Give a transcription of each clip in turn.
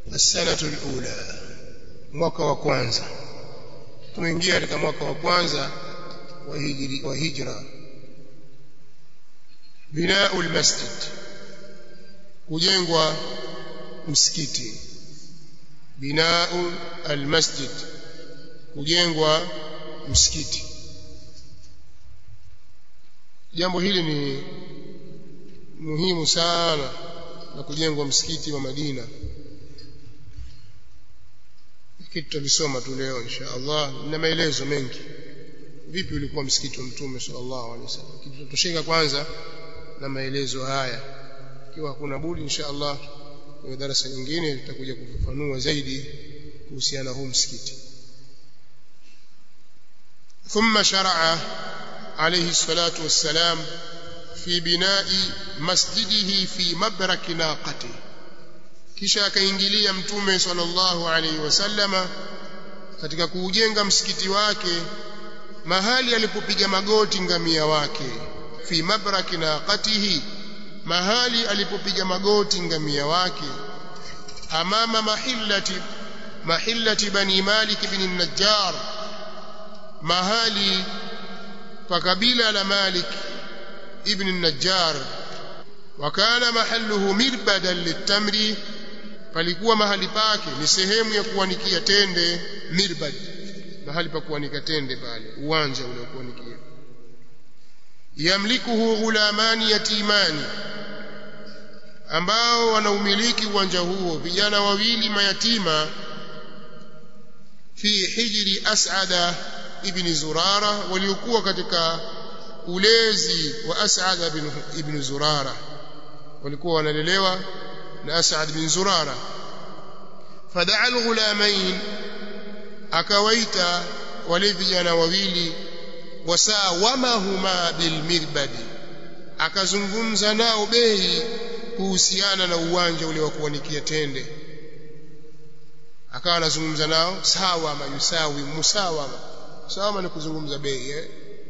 السنة الأولى mwaka wa kwanza tumeingia katika mwaka wa kwanza wa hijri wa hijra binau almasjid kujengwa msikiti binau almasjid kujengwa msikiti jambo hili ni muhimu sana la kujengwa msikiti wa Madina kitu tulisoma tu leo insha Allah na maelezo mengi vipi ulikuwa msikiti wa mtume sallallahu alaihi wasallam kitu tutosheka kwanza na maelezo haya ikiwa hakuna budi insha Allah kwenye darasa nyingine tutakuja kufafanua zaidi kuhusiana huu msikiti ثم شرع عليه الصلاة والسلام في بناء مسجده في مبرك ناقته kisha akaingilia mtume sallallahu alaihi wasallama katika kuujenga msikiti wake mahali alipopiga magoti ngamia wake fi mabraki naqatihi mahali alipopiga magoti ngamia wake amama mahillati mahillati bani malik ibn najjar mahali pa kabila la malik ibn najjar wakana mahalluhu mirbadan litamri palikuwa mahali pake ni sehemu ya kuanikia tende mirbad mahali pa kuanika tende pale uwanja ule wa kuanikia yamlikuhu ghulamani yatimani ambao wanaumiliki uwanja huo vijana wawili mayatima fi hijri as'ada ibn zurara waliokuwa katika ulezi wa as'ada ibn zurara walikuwa wanalelewa na As'ad bin Zurara fadaa alghulamain akawaita wale vijana wawili wasawamahuma bilmirbadi akazungumza nao bei kuhusiana na uwanja ule wa kuanikia tende akawa anazungumza nao sawa mayusawi musawama sawa ni kuzungumza bei eh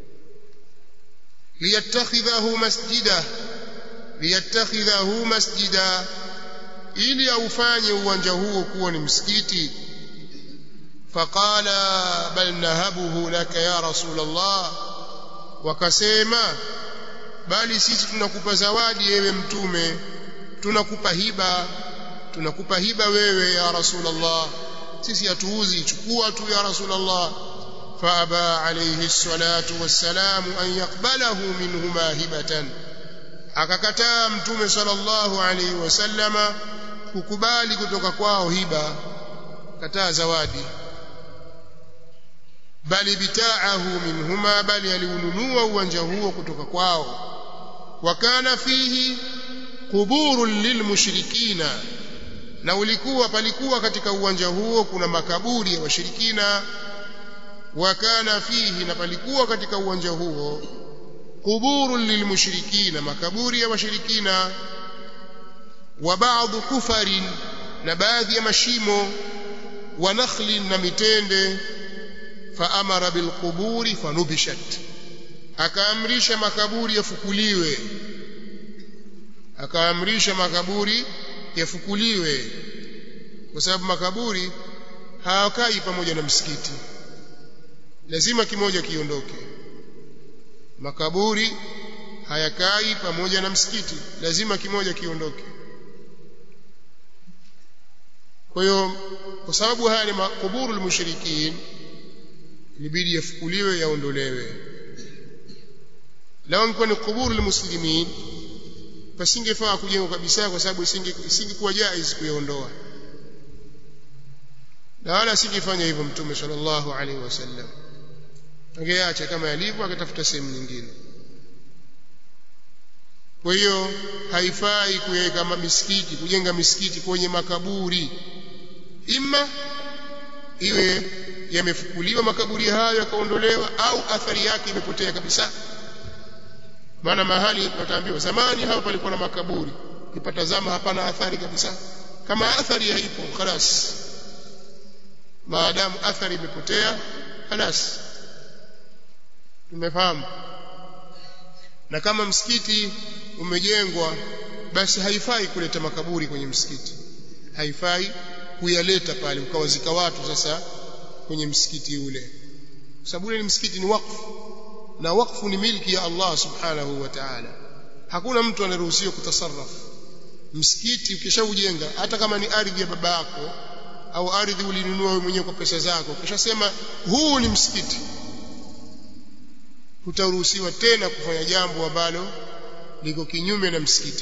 liyattakhidhahu masjida liyattakhidhahu masjida ili aufanye uwanja huo kuwa ni msikiti faqala bal nahabuhu laka ya rasul Allah wakasema bali sisi tunakupa zawadi ewe mtume tunakupa hiba tunakupa hiba wewe ya rasul Allah sisi hatuuzi chukua tu ya rasul Allah فأبى عليه الصلاة والسلام أن يقبله منهما هبة akakataa mtume sallallahu alaihi wasallama kukubali kutoka kwao hiba kataa zawadi bali bitaahu minhuma bali aliununua uwanja huo kutoka kwao wakana fihi quburun lilmushrikina na ulikuwa palikuwa katika uwanja huo kuna makaburi ya washirikina wakana fihi na palikuwa katika uwanja huo قبور للمشركين makaburi ya washirikina wa baadhi kufari na baadhi ya mashimo wa nakhlin na mitende faamara bilquburi fanubishat akaamrisha makaburi yafukuliwe akaamrisha makaburi yafukuliwe kwa sababu makaburi hawakai pamoja na msikiti lazima kimoja kiondoke makaburi hayakai pamoja na msikiti lazima kimoja kiondoke kwa hiyo kwa sababu haya ni makuburu almushrikin ilibidi yafukuliwe yaondolewe lao ingekuwa ni kuburu almuslimin pasingefaa kujengwa kabisa kwa sababu isingekuwa jaiz kuyaondoa na wala asingefanya hivyo mtume sallallahu alaihi wasallam angeacha kama yalivyo akatafuta sehemu nyingine kwa hiyo haifai kuweka misikiti kujenga misikiti kwenye makaburi ima iwe yamefukuliwa makaburi hayo yakaondolewa au athari yake imepotea kabisa maana mahali wataambiwa zamani hapa palikuwa na makaburi ukipata zama hapana athari kabisa kama athari haipo khalas maadamu athari imepotea khalas tumefahamu na kama msikiti umejengwa basi haifai kuleta makaburi kwenye msikiti haifai kuyaleta pale ukawazika watu sasa kwenye msikiti ule kwa sababu ule ni msikiti ni wakfu na wakfu ni milki ya Allah subhanahu wa ta'ala hakuna mtu anaruhusiwa kutasarraf msikiti ukishaujenga hata kama ni ardhi ya baba yako au ardhi ulinunua wewe mwenyewe kwa pesa zako ukishasema huu ni msikiti hutaruhusiwa tena kufanya jambo ambalo liko kinyume na msikiti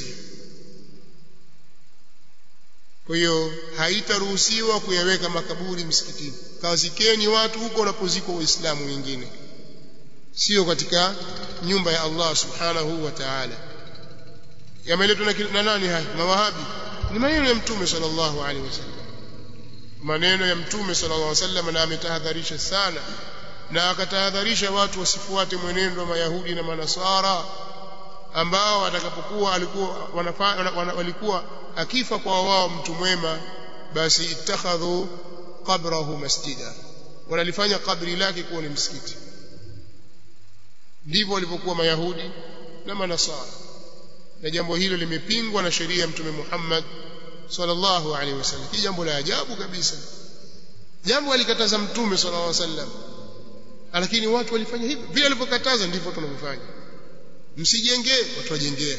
kwa hiyo haitaruhusiwa kuyaweka makaburi msikitini kawazikeni watu huko wanapozikwa waislamu wengine sio katika nyumba ya Allah subhanahu wa ta'ala yameletwa na nani haya mawahabi ni maneno ya mtume sallallahu alaihi wasallam maneno ya mtume sallallahu alaihi wasallam na ametahadharisha sana na akatahadharisha watu wasifuate mwenendo wa mayahudi na manasara ambao watakapokuwa alikuwa walikuwa akifa kwa wao mtu mwema basi ittakhadhu qabrahu masjida wanalifanya kabri lake kuwa ni msikiti ndivyo walivyokuwa mayahudi na manasara na jambo hilo limepingwa na sheria ya mtume Muhammad sallallahu alaihi wasallam hii jambo la ajabu kabisa jambo alikataza mtume sallallahu alaihi wasallam lakini watu walifanya hivyo vile alivyokataza ndivyo tunavyofanya msijengee watu wajengea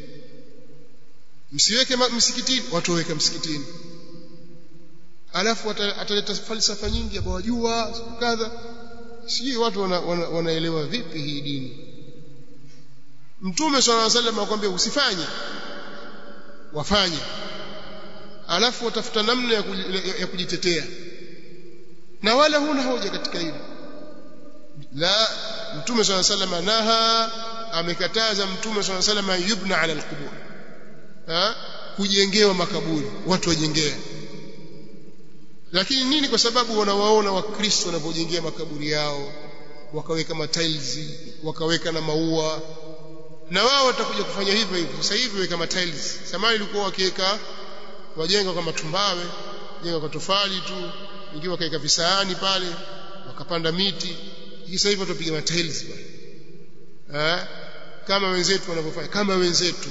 msiweke msikitini watu waweke msikitini alafu ataleta falsafa nyingi hapo wajua kadha sijui watu wanaelewa wana, wana vipi hii dini mtume swalla alayhi wasallam akwambia usifanye wafanye alafu watafuta namna ya, ya kujitetea na wala huna hoja katika hilo la mtume swalla alayhi wasallam naha amekataza mtume swalla alayhi wasallam yubna ala alqubur ha kujengewa makaburi watu wajengea lakini nini kwa sababu wanawaona wakristo wanapojengea makaburi yao wakaweka matiles wakaweka na maua na wao watakuja kufanya hivyo hivyo sasa hivi weka matiles zamani ilikuwa wakiweka wajenga kwa matumbawe jenga kwa tofali tu ingiwa wakaweka visahani pale wakapanda miti sasa hivi watapiga matiles pale eh kama wenzetu wanavyofanya kama wenzetu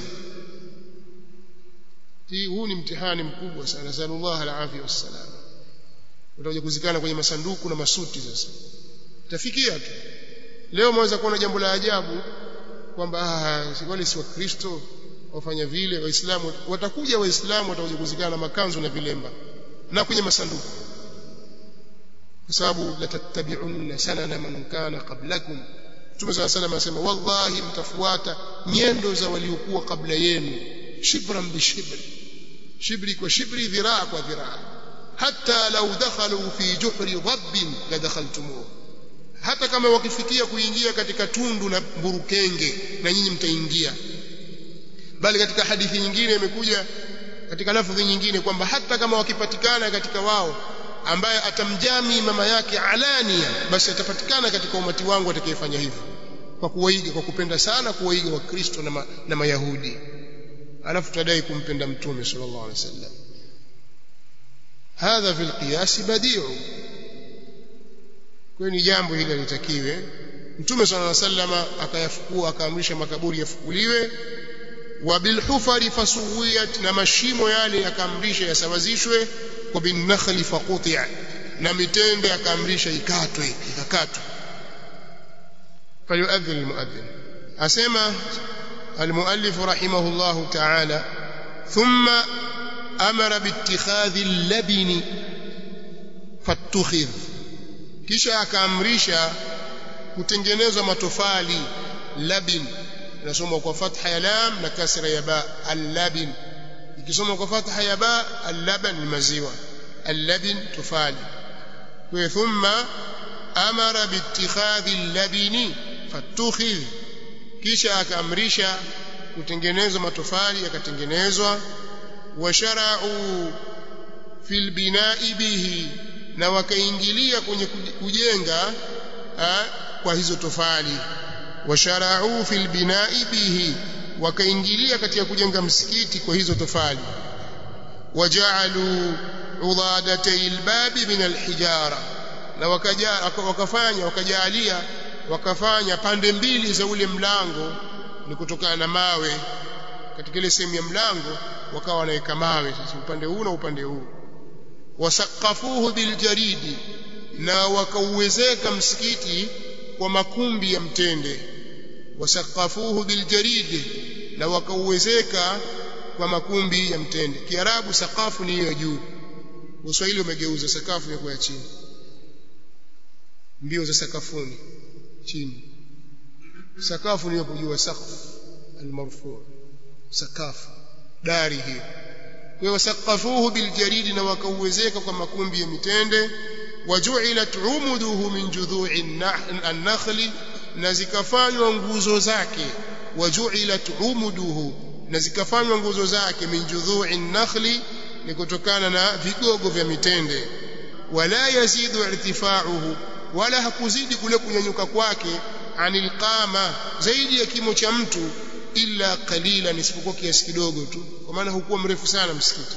hii huu ni mtihani mkubwa sana nasallallahu alafia wassalam utakuja kuzikana kwenye masanduku na masuti sasa tafikia tu leo mwaweza kuona jambo la ajabu kwamba ah wale si wakristo wafanya vile waislamu watakuja waislamu watakuja kuzikana na makanzu na vilemba na kwenye masanduku kwa sababu la tattabi'unna sanana man kana qablakum Mtume صلى الله عليه anasema wallahi mtafuata nyendo za waliokuwa kabla yenu shibran bi shibri shibri kwa shibri dhiraa kwa dhiraa hata lau dakhalu fi juhri dhabbin la dakhaltumuhu hata kama wakifikia kuingia katika tundu la mburukenge na nyinyi mtaingia bali katika hadithi nyingine imekuja katika lafdhi nyingine kwamba hata kama wakipatikana katika wao ambaye atamjami mama yake alania basi atapatikana katika umati wangu atakayefanya hivyo kwa kuwaiga kwa kupenda sana kuwaiga wakristo na, ma, na mayahudi alafu tadai kumpenda mtume sallallahu alaihi wasallam hadha fil qiyas badi'u kwa ni jambo hili litakiwe mtume sallallahu alaihi wasallam akayafukua akaamrisha makaburi yafukuliwe wa bil hufari fasuwiyat na mashimo yale yakaamrisha yasawazishwe wa bin nakhli faquti'a na mitende akaamrisha ikatwe ikakatwe falyuadhin almuadhin asema المؤلف رحمه الله تعالى ثم أمر باتخاذ اللبن فاتخذ kisha akaamrisha kutengenezwa matofali labin inasoma kwa fatha ya lam na kasra ya ba al-labin ikisoma kwa fatha ya ba al-laban ni maziwa al-labin tofali kwa thumma amara biittikhadhi al-labini fatukhidh kisha akaamrisha kutengenezwa matofali yakatengenezwa washara'u fil bina'i bihi na wakaingilia kwenye kujenga ha, kwa hizo tofali washara'u fil bina'i bihi wakaingilia katika kujenga msikiti kwa hizo tofali waja'alu udadatay albabi min alhijara na wakaja wakafanya wakajalia wakafanya pande mbili za ule mlango ni kutokana na mawe katika ile sehemu ya mlango wakawa wanaweka mawe sasa upande huu na upande huu wasaqafuhu biljaridi na wakauwezeka msikiti kwa makumbi ya mtende wasaqafuhu biljaridi na wakauwezeka kwa makumbi ya mtende kiarabu sakafu ni hiyo juu uswahili umegeuza sakafu ya kwa chini mbio za sakafuni chini sakafu ni hapo juu saqf almarfu sakafu dari hiyo kwa wasaqafuhu biljaridi na wakauwezeka kwa makumbi ya mitende waju'ilat umuduhu min judhu'i an-nakhli na zikafanywa nguzo zake waju'ilat umuduhu na zikafanywa nguzo zake min judhu'i an-nakhli ni kutokana na vigogo vya mitende wala yazidu irtifa'uhu wala hakuzidi kule kunyanyuka kwake anil qama zaidi ya kimo cha mtu illa qalilan isipokuwa kiasi kidogo tu kwa maana hukuwa mrefu sana msikiti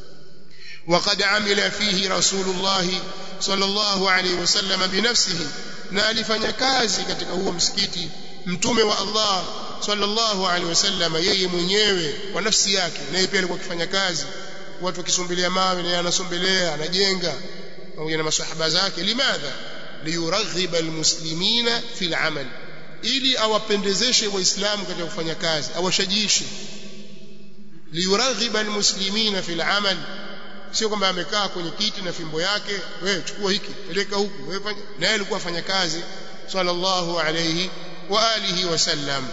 وقد عمل فيه رسول الله صلى الله عليه وسلم بنفسه na alifanya kazi katika huo msikiti mtume wa Allah sallallahu alaihi wasallam yeye mwenyewe kwa nafsi yake naye pia alikuwa akifanya kazi watu wakisombelia mawe na anasombelea anajenga pamoja na masahaba zake limadha liyuraghiba almuslimina fil amal ili awapendezeshe waislamu katika kufanya kazi awashajiishe liyuraghiba almuslimina fil amal sio kwamba amekaa kwenye kiti na fimbo yake wewe chukua hiki peleka huku wewe fanya na yeye alikuwa afanya kazi sallallahu alayhi wa alihi wasallam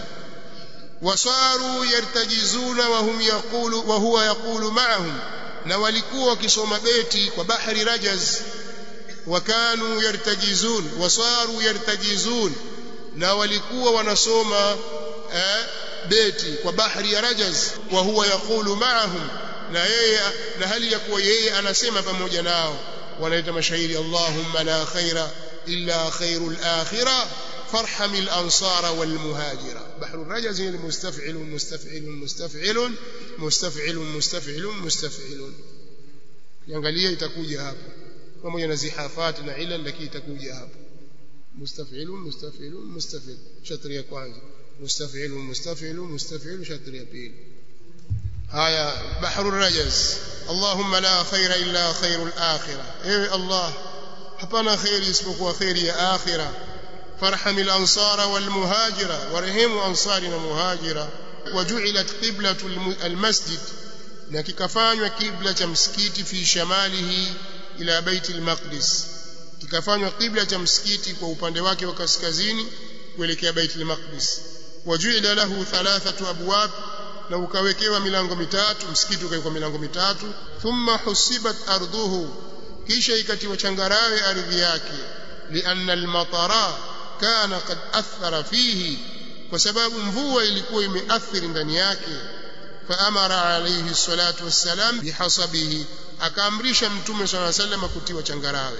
wasaru yartajizuna wa hum yaqulu wa huwa yaqulu ma'ahum na walikuwa wakisoma beti kwa bahari rajaz wakanu yartajizun wasaru yartajizun na walikuwa wanasoma eh, beti kwa bahari ya rajaz wa huwa yaqulu ma'ahum na yeye na hali ya kuwa yeye anasema pamoja nao wanaita mashairi Allahumma la khaira illa khairul akhirah فارحم الأنصار والمهاجرة بحر الرجز المستفعل مستفعل مستفعل مستفعل مستفعل مستفعل يangalia itakuja hapo pamoja na zihafati na ila lakini itakuja hapo مستفعل مستفعل مستفعل shatri ya kwanza مستفعل مستفعل مستفعل shatri ya pili haya bahru rajaz allahumma la khaira illa khairul akhirah ewe allah hapana khairi isipokuwa khairi ya akhirah فارحم الأنصار والمهاجرة ورحم أنصارنا مهاجرة وجعلت قبلة المسجد نككفانوا قبلة مسكيت في شماله إلى بيت المقدس kikafanywa kibla cha msikiti kwa upande wake wa kaskazini kuelekea Baitul Maqdis wajuila lahu thalathatu abwab na ukawekewa milango mitatu msikiti ukawekwa milango mitatu thumma husibat ardhuhu kisha ikatiwa changarawe ardhi yake lianna almatara kana qad athara fihi kwa sababu mvua ilikuwa imeathiri ndani yake faamara alayhi salatu wassalam bihasabihi akaamrisha mtume swalla sallam kutiwa changarawe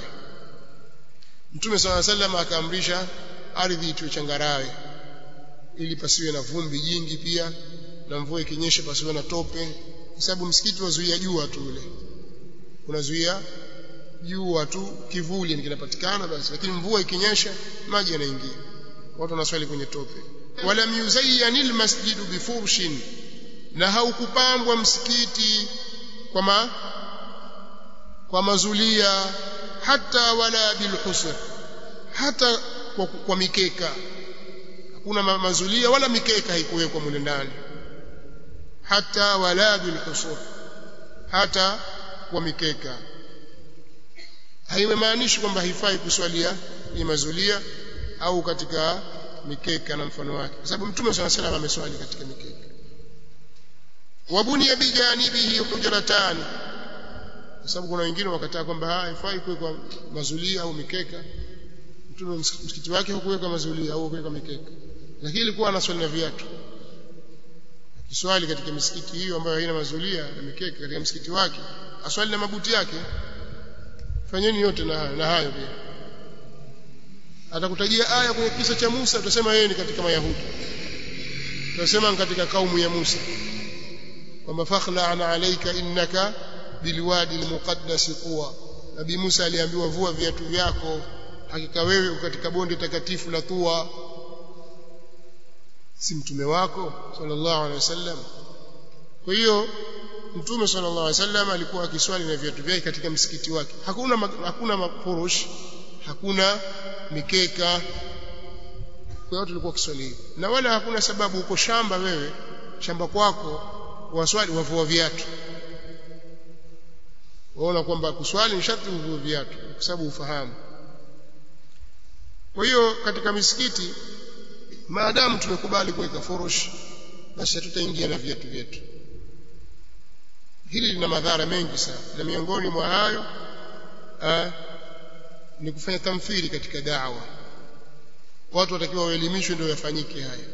mtume swalla sallam akaamrisha ardhi itiwe changarawe ili pasiwe na vumbi jingi pia na mvua ikinyesha pasiwe na tope kwa sababu msikiti wazuia jua tu ule unazuia jua tu kivuli kinapatikana basi lakini mvua ikinyesha maji yanaingia watu wanaswali kwenye tope wala yuzayyanil masjidu bifurshin na haukupambwa msikiti kwa ma, kwa mazulia hata wala bilhusr hata kwa, kwa mikeka hakuna ma, mazulia wala mikeka haikuwekwa mule ndani hata wala bilhusur hata kwa mikeka haimaanishi kwamba haifai kuswalia ni mazulia au katika mikeka na mfano wake kwa sababu mtume swalla salam ameswali katika mikeka wabuni bijanibihi hujratan kwa sababu kuna wengine wakataa kwamba haifai kuwekwa mazulia au mikeka mtume msikiti wake hukuweka mazulia au kuweka mikeka lakini ilikuwa anaswali na viatu kiswali katika misikiti hiyo ambayo haina mazulia na mikeka katika msikiti wake aswali na mabuti yake fanyeni yote na hayo na hayo pia atakutajia aya kwenye kisa cha Musa utasema yeye ni katika mayahudi utasema katika kaumu ya Musa kwamba fakhla'na alayka innaka bilwadi almuqaddas quwa nabii Musa aliambiwa vua viatu vyako hakika wewe katika bonde takatifu la Tuwa si mtume wako sallallahu alaihi wasallam kwa hiyo mtume sallallahu alaihi wasallam alikuwa akiswali na viatu vyake katika msikiti wake hakuna hakuna mafurush hakuna mikeka kwa hiyo tulikuwa kiswali hivi na wala hakuna sababu uko shamba wewe shamba kwako waswali wavua viatu waona kwamba kuswali ni sharti uvue viatu kwa sababu ufahamu kwa hiyo katika misikiti maadamu tumekubali kuweka furush basi hatutaingia na viatu vyetu hili lina madhara mengi sana na miongoni mwa hayo ni kufanya tamthili katika dawa watu watakiwa waelimishwe ndio yafanyike haya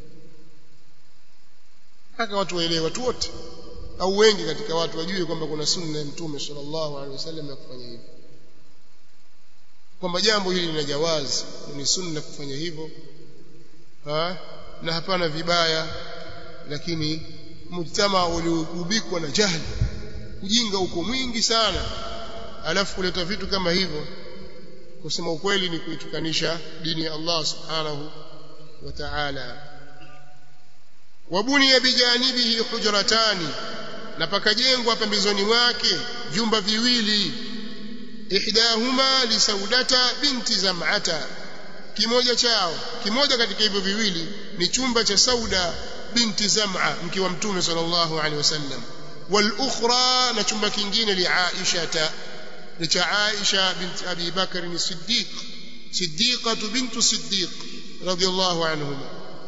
mpaka watu waelewe watu wote au wengi katika watu wajue kwamba kuna sunna ya mtume sallallahu alaihi wasallam ya kufanya hivyo kwamba jambo hili lina jawazi ni sunna kufanya hivyo ha? na hapana vibaya lakini mujtama uliogubikwa na jahili ujinga uko mwingi sana alafu kuleta vitu kama hivyo kusema ukweli ni kuitukanisha dini ya Allah subhanahu wa ta'ala wabuniya bijanibihi hujratani na pakajengwa pembezoni mwake vyumba viwili ihdahuma li saudata binti zam'ata kimoja chao kimoja katika hivyo viwili ni chumba cha sauda binti zam'a mke wa mtume sallallahu alaihi wasallam wal ukhra na chumba kingine li aisha ni cha aisha binti abi bakr ni siddiq siddiqatu bintu siddiq radiyallahu anhuma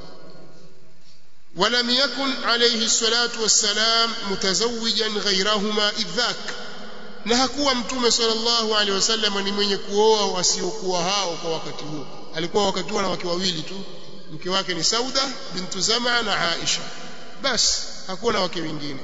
ولم يكن عليه الصلاة والسلام متزوجا غيرهما إذ ذاك na hakuwa mtume sallallahu alaihi wasallam ni mwenye kuoa wasiokuwa hao kwa wakati huo alikuwa wakati huo na wake wawili tu mke wake ni Sauda bintu Zama na Aisha basi hakuwa na wake wengine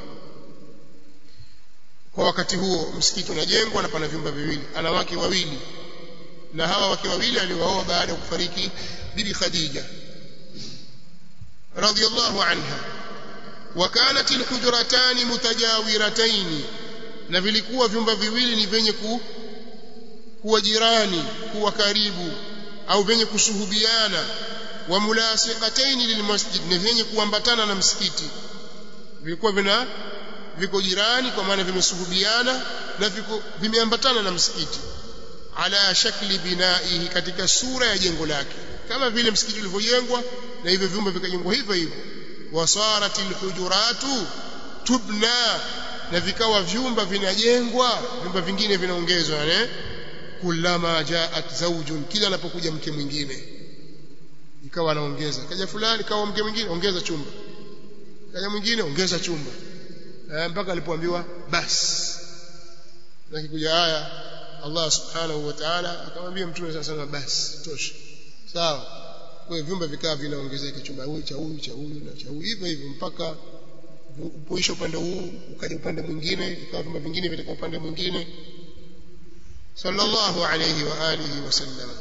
kwa wakati huo msikiti unajengwa na pana vyumba viwili ana wake wawili na hawa wake wawili aliwaoa baada ya kufariki bibi Khadija radiyallahu anha وكانت الحجرتان متجاورتين na vilikuwa vyumba viwili ni vyenye ku, kuwa jirani kuwa karibu au vyenye kusuhubiana wa mulasiqataini lilmasjid na vyenye kuambatana na msikiti vilikuwa vina viko jirani kwa maana vimesuhubiana na viko vimeambatana na msikiti ala shakli binaihi katika sura ya jengo lake kama vile msikiti ulivyojengwa na hivyo vyumba vikajengwa hivyo hivyo wasaratil hujuratu tubna na vikawa vyumba vinajengwa vyumba vingine vinaongezwa ne kulama jaat zawjun kila anapokuja mke mwingine ikawa anaongeza kaja fulani kawa mke mwingine ongeza chumba kaja mwingine ongeza chumba e, mpaka alipoambiwa basi na kikuja haya Allah subhanahu wa ta'ala akamwambia mtume sasa sana basi tosha sawa kwa vyumba vikawa vinaongezeka chumba huyu cha huyu cha huyu na cha huyu hivyo hivyo mpaka upoisha upande huu ukaja upande mwingine ikawa vyumba vingine vitaka upande mwingine sallallahu alayhi wa alihi wasallam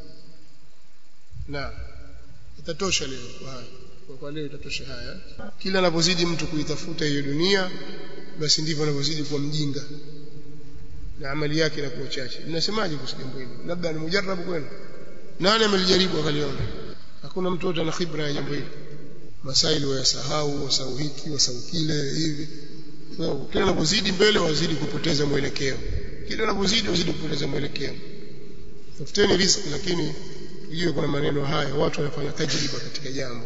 na itatosha leo kwa haya kwa leo itatosha haya kila anapozidi mtu kuitafuta hiyo dunia basi ndivyo anavyozidi kuwa mjinga na amali yake inakuwa chache mnasemaje kuhusu jambo hili labda ni mujarabu kwenu nani amelijaribu akaliona hakuna mtu yote ana khibra ya jambo hili masaili wayasahau wasahau hiki wasahau kile hivi so, kila unapozidi mbele wazidi kupoteza mwelekeo kila unapozidi wazidi kupoteza mwelekeo tafuteni riziki lakini tujue kuna maneno haya watu wanafanya tajriba katika jambo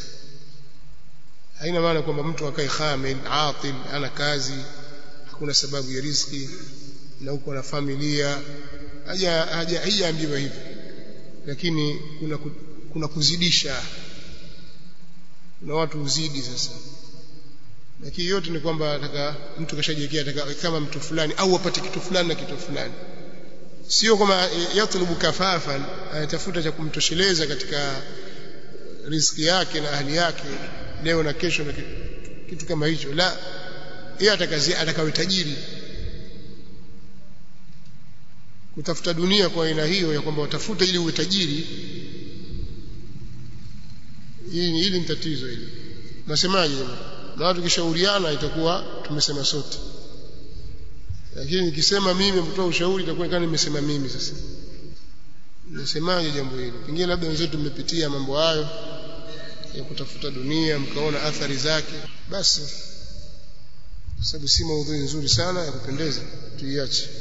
haina maana kwamba mtu akae khamil atil ana kazi hakuna sababu ya riziki na uko na familia haja haja haijaambiwa hivi lakini kuna kuna kuzidisha na watu uzidi sasa lakini yote ni kwamba ataka mtu kashajiwekea ataka kama mtu fulani au apate kitu fulani na kitu fulani sio kama yatlubu kafafan anatafuta cha kumtosheleza katika riziki yake na ahli yake leo na kesho na kitu kama hicho la yeye atakazia atakawe tajiri kutafuta dunia kwa aina hiyo ya kwamba utafuta ili uwe tajiri hili hili ni tatizo hili nasemaje na watu kishauriana itakuwa tumesema sote lakini nikisema mimi mtoa ushauri itakuwa kama nimesema mimi sasa nasemaje jambo hili pengine labda wenzetu mmepitia mambo hayo ya kutafuta dunia mkaona athari zake basi sababu si maudhui nzuri sana ya kupendeza tuiache